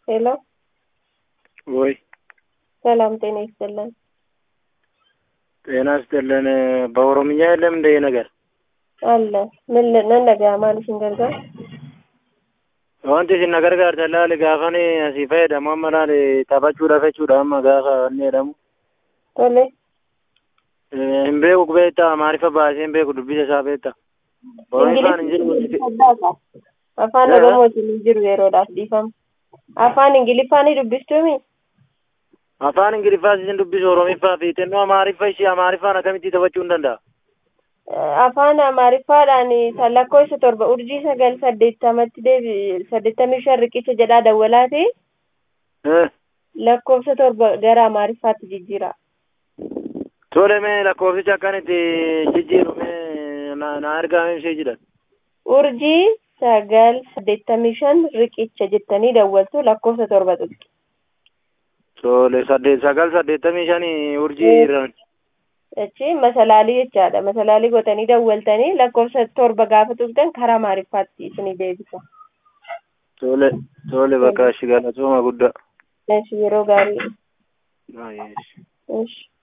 ሄሎ ወይ ሰላም ጤና ይስጥልን። ጤና ይስጥልን። በኦሮምኛ የለም እንደ ይሄ ነገር አለ ምን ል- ምን ነገር ማለሽን ገልገል wanti isin na gargaartan laali gaafan asii fayyadamu amma laali taphachuudhaaf jechuudha amma gaafa inni jedhamu tole hin beeku beektaa maarifa baasee hin beeku dubbisa isaa beektaa oromiffaan hin jiru Saddaasa. afaan Eh? oromootiin hin jiru yeroodhaaf dhiifama afaan ingiliffaanii dubbistuumi afaan ingiliffaas isin dubbisu oromiffaa fi xinnoo amaariffa ishee amaariffaan akkamitti taphachuu hin danda'a Eh, afaan amaariffaadhaan kan lakkoofsa torba urjii sagal saddeettamatti deebi saddeettamii shan riqicha jedhaa dawwalaati Eh, lakkoofsa torba gara amaariffaatti jijjiira tole mee lakkoofsicha akkanitti jijjiiru mee na na ergaame ishee jedhan urjii sagal saddeettamii shan riqicha jettanii dawwaltu lakkoofsa torba tuqxu tole saddeet sagal saddeettamii shanii urjii irraan achi masalaalii jechaadha masalaalii gootanii dawwaltanii lakkoofsa torba gaafa tuqxan karaa amaariffaatti isinii deebisa tole tole bakka ishi galatooma guddaa Eesh, yeroo gaarii Ay, Eesh.